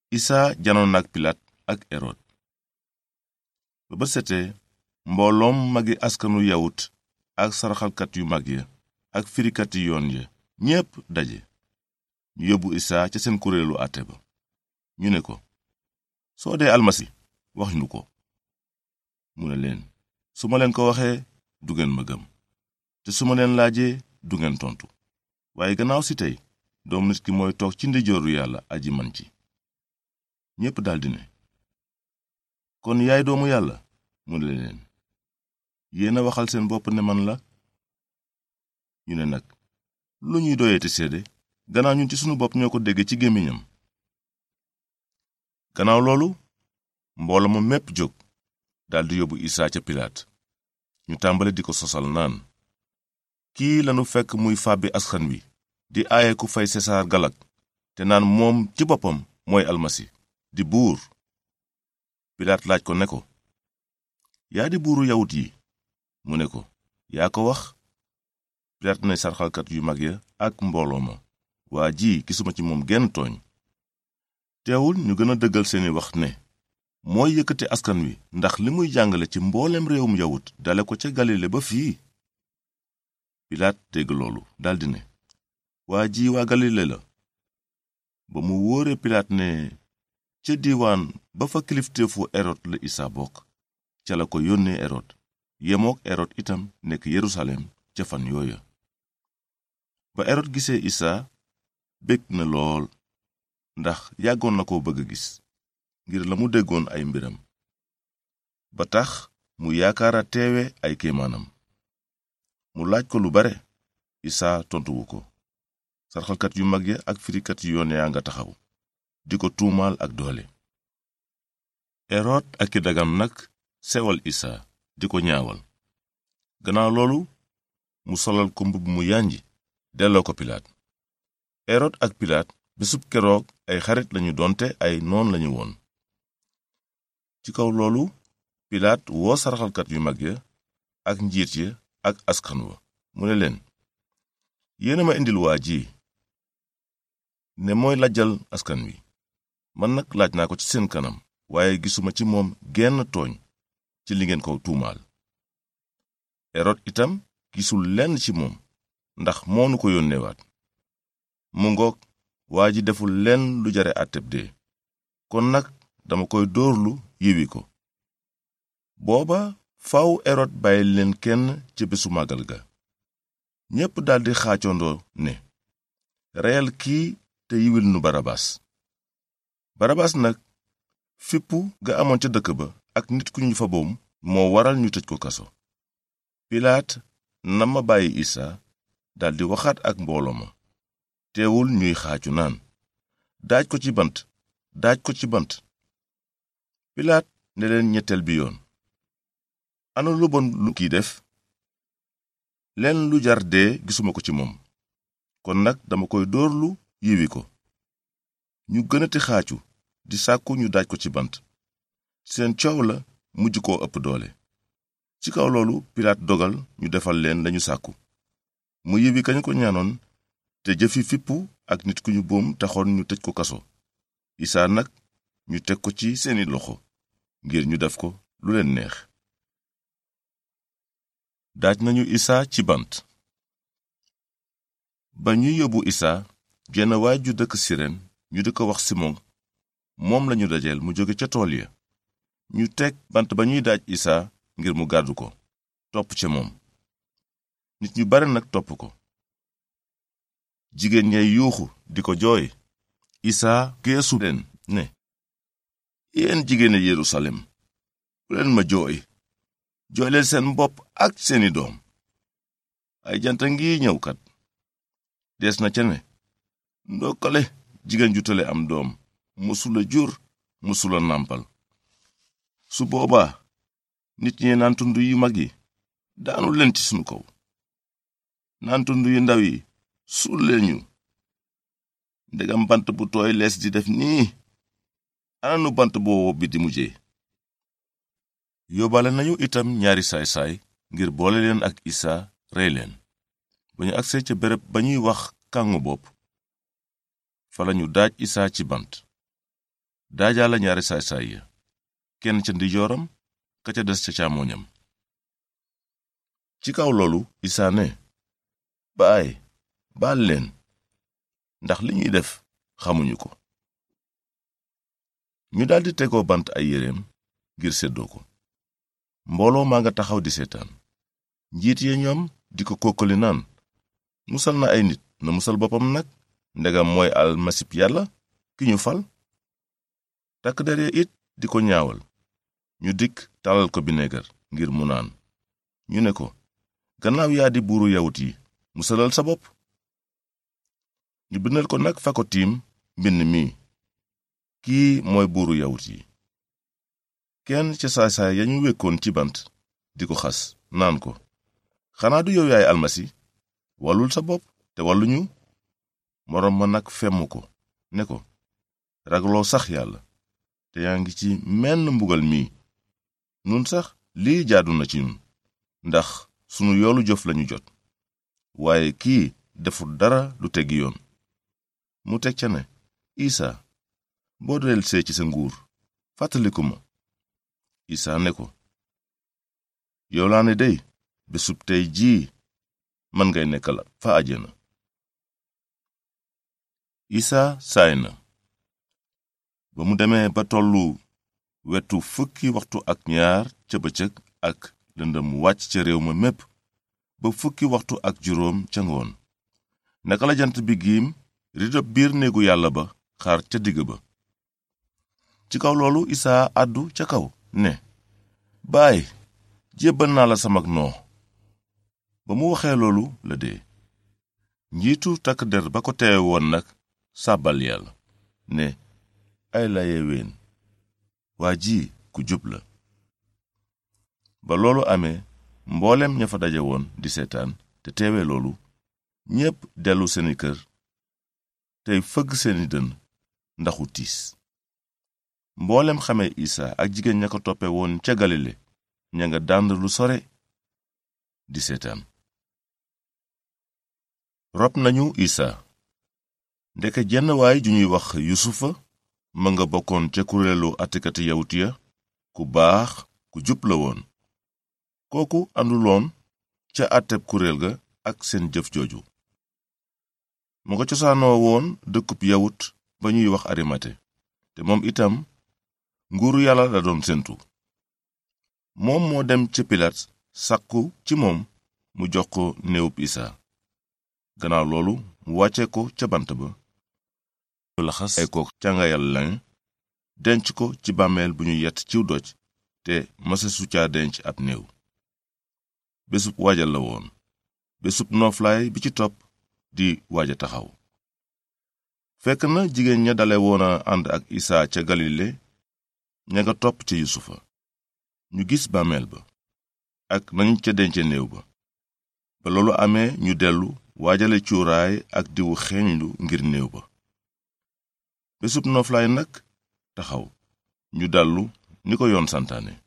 isaa janoon na ak pilaat ak erod ba ba setee mbooloom magi askanu yawut ak saraxalkat yu mag ya ak firikati yoon ya ñépp daje ñu yóbbu isaa ca seen kuréelu àtte ba ñu ne ko soo dee almasi wax ñu ko mu ne leen su ma leen ko waxee du ngeen ma gëm te su ma leen laajee du ngeen tontu waaye gannaaw si tey doom nit ki mooy toog ci ndeyjooru yàlla aji man ci ñépp daldi ne kon yaay doomu yàlla mu ne leen yéen a waxal seen bopp ne man la ñu ne nag lu ñuy doyeeti seede gannaaw ñun ci sunu bopp ñoo ko dégge ci gémmiñam gannaaw loolu mbooloo ma mépp jóg daldi yóbbu isaa ca pilaat ñu tàmbale di ko sosal naan kii lanu fekk muy fàbbi askan wi di aaye ku fay sesaar galak te naan moom ci boppam mooy almasi di buur pilaat laaj ko ne ko yaa di buuru yawut yi mu ne ko yaa ko wax pilaat ne sarxalkat yu mag ya ak mbooloo ma waa ji gisuma ci moom genn tooñ teewul ñu gën a dëggal seeni wax ne mooy yëkkati askan wi ndax li muy jàngale ci mboolem réewum yawut dale ko ca galile ba fii pilaat dégg loolu daldi ne waa ji waa galile la ba mu wóore pilaat ne ca diiwaan ba fa kilifteefu erod la isaa bokk ca la ko yónnee erod yemook erod itam nekk yerusalem ca fan yooya ba erod gisee isaa bég na lool ndax yàggoon na ko bëgg a gis ngir la mu déggoon ay mbiram ba tax mu yaakaara teewe ay kéemaanam mu laaj ko lu bare isaa tontuwu ko sarxalkat yu mag ya ak firikat yu yoon yaa nga taxaw di ko tuumaal ak doole erod ak i dagam nag sewal isaa di ko ñaawal gannaaw loolu mu solal ko mbubb mu yànji delloo ko pilaat erod ak pilaat bésub keroog ay xarit lañu doonte ay noon lañu woon ci kaw loolu pilaat woo saraxalkat yu mag ya ak njiit ya ak askan wa mu ne leen yéena ma indil waa ji ne mooy lajjal askan wi man nag laaj naa ko ci seen kanam waaye gisuma ci moom genn tooñ ci li ngeen ko tuumaal erod itam gisul lenn ci moom ndax moonu ko yónneewaat mu ngoog waa ji deful lenn lu jare àtteb dee kon nag dama koy dóorlu yiwi ko booba faw erod bàyyi leen kenn ca bésu màggal ga ñépp daldi xaacondoo ne reyal kii te yiwil nu barabas barabas nag fippu ga amoon ca dëkk ba ak nit ku ñu fa boom moo waral ñu tëj ko kaso pilaat na ma bàyyi isaa daldi waxaat ak mbooloo ma teewul ñuy xaacu naan daaj ko ci bant daaj ko ci bant pilaat ne leen ñetteel bi yoon ana lu bon lu kiy def leen lu jar dee gisuma ko ci moom kon nag dama koy dóorlu yiwi ko ñu gënati xaacu di sàkku ñu daaj ko ci bant seen coow la mujj koo ëpp doole ci kaw loolu pilaat dogal ñu defal leen lañu sàkku mu yiwi kañu ko ñaanoon te jëfi fippu ak nit ku ñu boom taxoon ñu tëj ko kaso isaa nag ñu teg ko ci seeni loxo ngir ñu def ko lu leen neex daaj nañu isaa ci bant ba ñuy yóbbu isaa jenn waay ju dëkk siren ñu di ko wax simon moom lañu dajeel mu jóge ca tool ya ñu teg bant ba ñuy daaj isaa ngir mu gàddu ko topp ca moom nit ñu bare nag topp ko jigéen ñay yuuxu di ko jooy isaa geesu leen ne yéen jigéeni yerusalem bu leen ma jooy jooy leen seen bopp ak seeni doom ay janta ngi ñëw kat des na ca ne ndokkale jigéen ju tële am doom mësula jur mësula nàmpal su boobaa nit ñi naan tund yu mag yi daanu leen ci sunu kaw naan tund yu ndaw yi suul leen ñu ndegam bant bu tooy lees di def nii ananu bant boobu bi di mujjee yóbbaale nañu itam ñaari saay-saay ngir boole leen ak isaa rey leen ba ñu agsee ca béréb ba ñuy wax kàngu bopp fa lañu daaj isaa ci bant daajaala ñaari saay-saay ya kenn ca ndijooram ka ca des ca càmmooñam ci kaw loolu isaa ne baay baal leen ndax li ñuy def xamuñu ko ñu daldi tegoo bant ay yéreem ngir séddoo ko mbooloo maa nga taxaw di seetaan njiit ya ñoom di ko kokkali naan musal na ay nit na musal boppam nag ndegam mooy almasib yàlla ki ñu fal takk der ya it di ko ñaawal ñu dikk talal ko bineegar ngir mu naan ñu ne ko gannaaw yaa di buuru yawut yi musalal sa bopp ñu bindal ko nag fa ko tiim mbind mi kii mooy buuru yawut yi kenn ca saay-saay ya ñu wekkoon ci bant di ko xas naan ko xanaa du yow yaay almasi wallul sa bopp te walluñu moroom ma nag femm ko ne ko ragaloo sax yàlla te yaa ngi ci menn mbugal mii nun sax lii jaadu na ci ñun ndax sunu yoolu jëf lañu jot waaye kii deful dara lu teggi yoon mu teg ca ne isa boo delsee ci sa nguur fàttaliku ma isa ne ko yow laa ne dey bésub tey jii man ngay nekkal fa àjjana isa saay na ba mu demee ba tollu wetu fukki waxtu ak ñaar ca bëccëg ak lëndëm wàcc ca réew ma mépp ba fukki waxtu ak juróom ca ngoon naka la jant bi giim ridob biir néegu yàlla ba xaar ca digg ba ci kaw loolu isaa àddu ca kaw ne baay jébbal naa la samag noo ba mu waxee loolu la dee njiitu takk der ba ko teewe woon nag sàbbal yàlla ne ay la yeween waa ji ku jub la ba loolu amee mboolem ña fa daje woon di seetaan te teewe loolu ñépp dellu seeni kër tey fëgg seeni dënn ndaxu tiis mboolem xamee isa ak jigéen ña ko toppe woon ca galile ña nga dànd lu sore di seetaan rob nañu isa ndeke jenn waay ju ñuy wax yusufa ma nga bokkoon ca kuréelu atekati yawut ya ku baax ku jub la woon kooku ànduloon ca àtteb kuréel ga ak seen jëf jooju mu nga cosaanoo woon dëkkub yawut ba ñuy wax arimate te moom itam nguuru yàlla la doon séntu moom moo dem ca pilaat sàkku ci moom mu jox ko néewub isa gannaaw loolu mu wàcce ko ca bant ba laxas ay ko càngayal lañ denc ko ci bàmmeel bu ñu yett ciw doj te masesu caa denc ab néew bésub waajal la woon bésub nooflaay bi ci topp di waaja taxaw fekk na jigéen ña dale woon a ànd ak isaa ca galile ña nga topp ca yusufa ñu gis bàmmeel ba ak nañu ca dence néew ba ba loolu amee ñu dellu waajale cuuraay ak diwu xeeñlu ngir néew ba bésub nooflaay nag taxaw ñu dallu ni ko yoon santaane